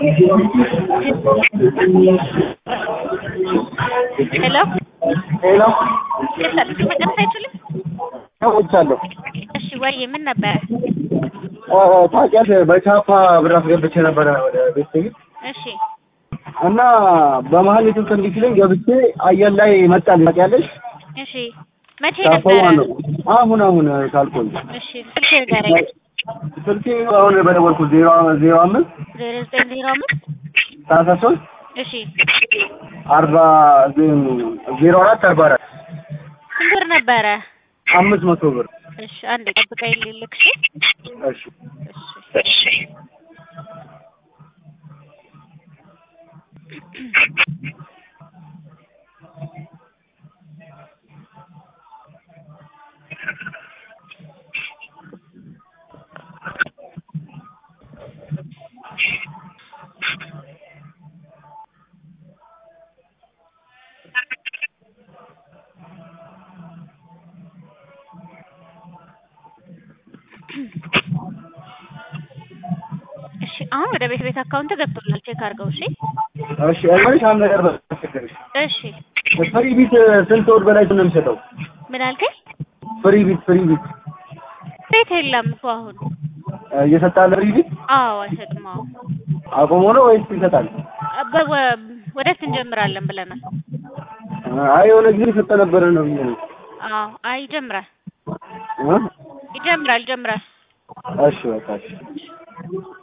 ሄሎ ሄሎ የሰርግ መጨረስ አይችልም? ሰዎቻለሁ እሺ ወይ ምን ነበረ? ታውቂያለሽ በቻፓ ብር አስገብቼ ነበረ ወደ ቤተሰብ እሺ እና በመሀል የስልክ እንዲህ ሲለኝ ገብቼ አየር ላይ መጣልኝ ታውቂያለሽ እሺ መቼ ቻፓው ነበረ? ነው አሁን አሁን ካልቆይ እሺ ስልክ ንገረኝ። ስልኬ አሁን በደወልኩት ዜሮ ዜሮ አምስት ዜሮ ዘጠኝ ዜሮ አምስት ሰላሳ ሶስት እሺ አርባ ዜሮ አራት አርባ አራት ስንት ብር ነበረ? አምስት መቶ ብር እሺ አንዴ ጠብቀኝ ልልክ እሺ እሺ እሺ እሺ አሁን ወደ ቤት ቤት አካውንት ገብቶላል። ቼክ አድርገው። እሺ እሺ እልሽ አንድ ነገር በተቸገረሽ እሺ ፍሪ ቢት ስንት ወር በላይ ነው የሚሰጠው? ምን አልከኝ? ፍሪ ቢት ፍሪ ቢት ቤት የለም እኮ አሁን። እየሰጣለ ፍሪ ቢት አዎ አይሰጥም። አዎ አቆሞ ነው ወይስ ይሰጣል? በ- ወ- ወደፊት እንጀምራለን ብለናል። አይ የሆነ ጊዜ የሰጠ ነበረ ነው ብዬ ነው። አዎ አይ ይጀምራል እ? ይጀምራል ይጀምራል። እሺ በቃ እሺ